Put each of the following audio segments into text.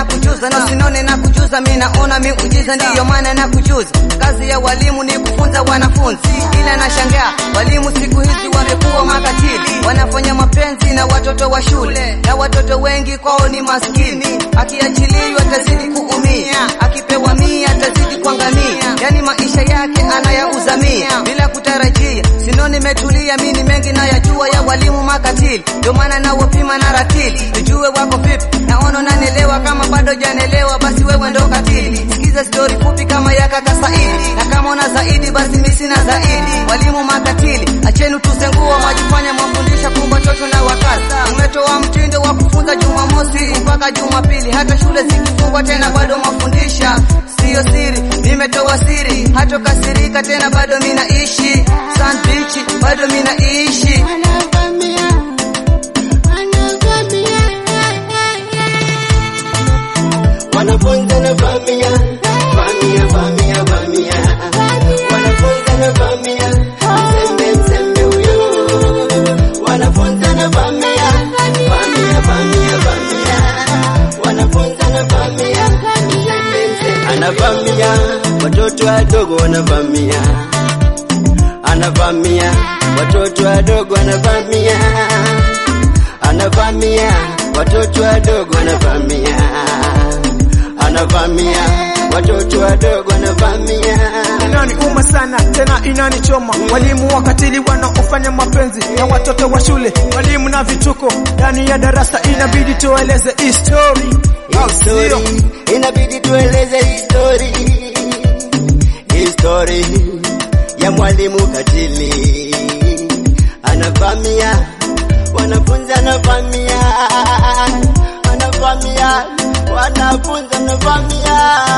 na kujuza na sinone na kujuza, mi naona miujiza, ndiyo maana na kujuza. Kazi ya walimu ni kufunza wanafunzi, ila nashangaa walimu siku hizi wamekuwa makatili, wanafanya mapenzi na watoto wa shule, na watoto wengi kwao ni maskini. Akiachiliwa atazidi kuumia, akipewa mia atazidi kuangamia, yani maisha yake anayauza mia bila kutarajia. Sino nimetulia, mi ni mengi nayajua ya walimu makatili, ndio maana nawapima na ratili, nijue wako vipi. Naona unanielewa, kama bado janelewa, basi wewe ndo katili. Sikiza stori fupi kama ya kaka Saidi, na kama una zaidi, basi mi sina zaidi. Walimu makatili, acheni tusenguo, mwajifanya mwafundisha kumba chocho na wakati. Umetoa mtindo wa kufunza Jumamosi mpaka Jumapili, hata shule zikifungwa tena bado mafundisha Siyo siri, nimetoa siri, hatokasirika tena, bado minaishi Sand Beach, bado minaishi Wanafunzi na vamia, vamia, vamia, vamia. Wanafunzi na vamia, mzembe, mzembe huyo. Wanafunzi na vamia, vamia, vamia, vamia. Wanafunzi na vamia, mzembe, mzembe. Anavamia, watoto wadogo wanavamia. Anavamia, watoto wadogo anavamia. Anavamia, watoto wadogo anavamia anavamia watoto wadogo anavamia inaniuma sana tena inanichoma. Walimu wakatili wanaofanya mapenzi na watoto wa shule, walimu na vituko ndani ya darasa, inabidi tueleze histori au sio? History, inabidi tueleze histori histori ya mwalimu katili anavamia wanafunzi anavamia anavamia wanafunzi anavamia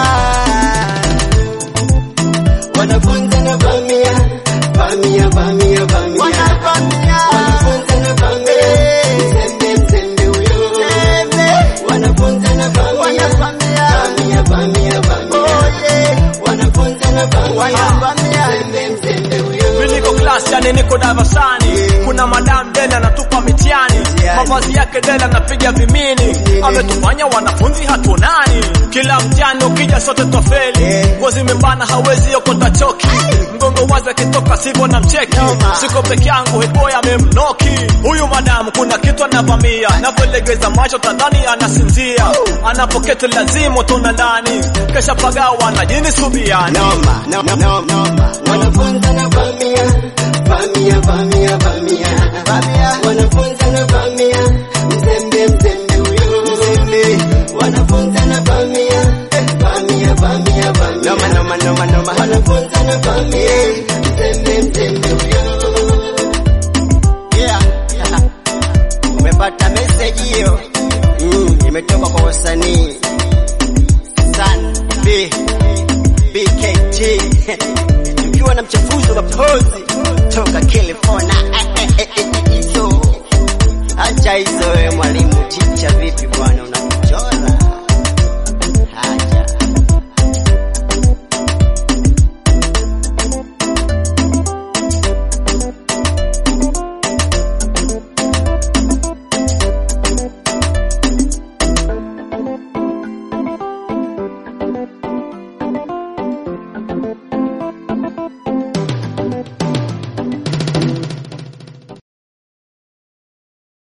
wanafunzi anavamia vamia vamia vamia wanafunzi anavamia mzembe mzembe huyo wanafunzi anavamia vamia vamia vamia wanafunzi anavamia mzembe mzembe huyo Mimi niko class yani niko darasani, kuna madam dela anatupa mitihani, mavazi yake dela anapiga vimini, ametufanya wanafunzi hatunani. Kila mtihani ukija sote twafeli, nguo zimebana hawezi okota choki, mgongo wazi akitoka sivyo na mcheki, siko peke yangu heboy amemnoki huyu madam, kuna kitu anavamia, navyolegeza macho tadhani anasinzia, anapoketi lazima tuna ndani, kesha pagawa na jini subiani noma noma noma noma wanafunzi anavamia vamia vamia vamia vamia wanafunzi anavamia mzembe mzembe huyo mzembe wanafunzi anavamia vamia vamia vamia noma noma noma noma wanafunzi anavamia mzembe mzembe huyo yeah umepata message hiyo mm, imetoka kwa wasanii San B BKT tukiwa na mchafuzi wa mapozi toka California. Eh, eh, eh, eh, hizo acha hizo wewe mwalimu, ticha